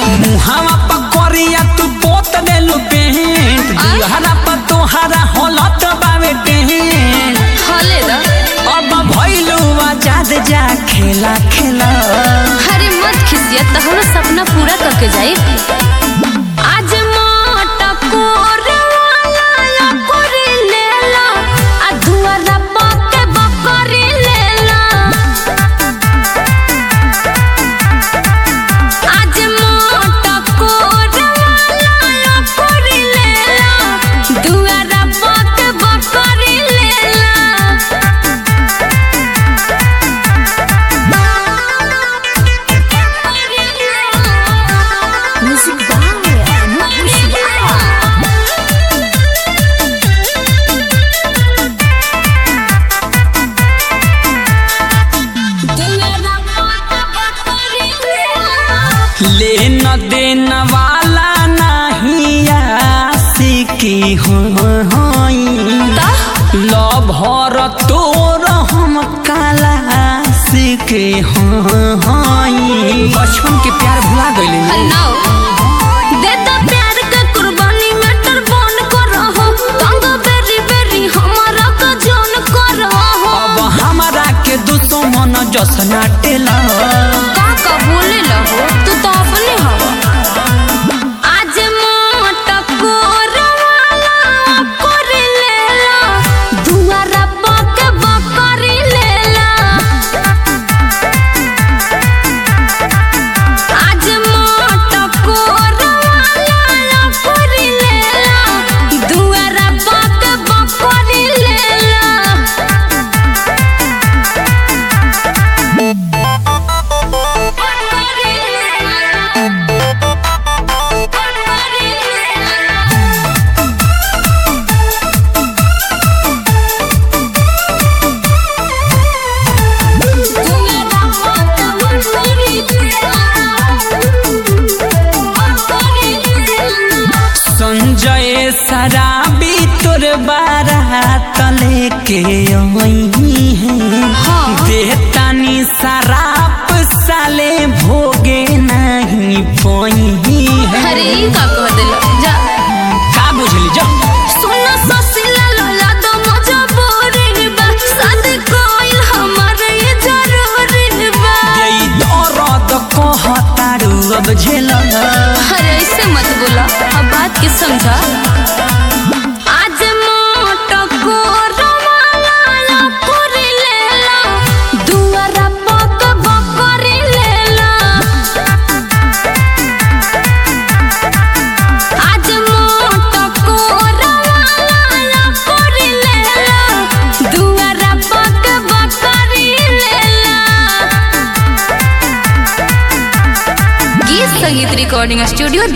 मुहावा पकड़िया तू पोत देलू पेंट दुहरा पर तोहरा होलत बावे टेंट हले द अब भइलू आजाद जा खेला खेला अरे मत खिसिया तहरो सपना पूरा करके जाए आज मोटा कोरवाला ला कोरी लेला आ धुआरा पके बकरी लेला आज मोटा कोरवाला ला कोरी लेला धुआरा पके बकरी लेला Music by Anup लेन देन वाला नहीं आशिकी हो लभर तोर हम काला सीखे हई बचपन के प्यार भुला गइले दे दो प्यार के कुर्बानी में टर्बन करहो तंग बेरी बेरी हमारा का जान करहो अब हमारा के दुश्मन जसना टेला का का बोले लहो तू तो अपने हवा आज मोटा कोरवाला कोरी लेला दुआरा पके बकरी लेला आज मोटा कोरवाला कोरी लेला दुआरा पके बकरी लेला संजय शराबी तोर बारात लेके आई है देतानी शराब साले भोगे नहीं पोई है अरे ई का कह देला जा का बुझली जा सुन ससिला लला दो मजबूरी बा शादी कोइल हमर ये जरूरी बा देई दर्द कहतारू अब झेला अरे ऐसे मत बोला अब बात के समझा आज मोटा कोरवाला कोरी लेला दुआरा पक बकरी लेला आज मोटा कोरवाला कोरी लेला दुआरा पक बकरी लेला गीत संगीत रिकॉर्डिंग स्टूडियो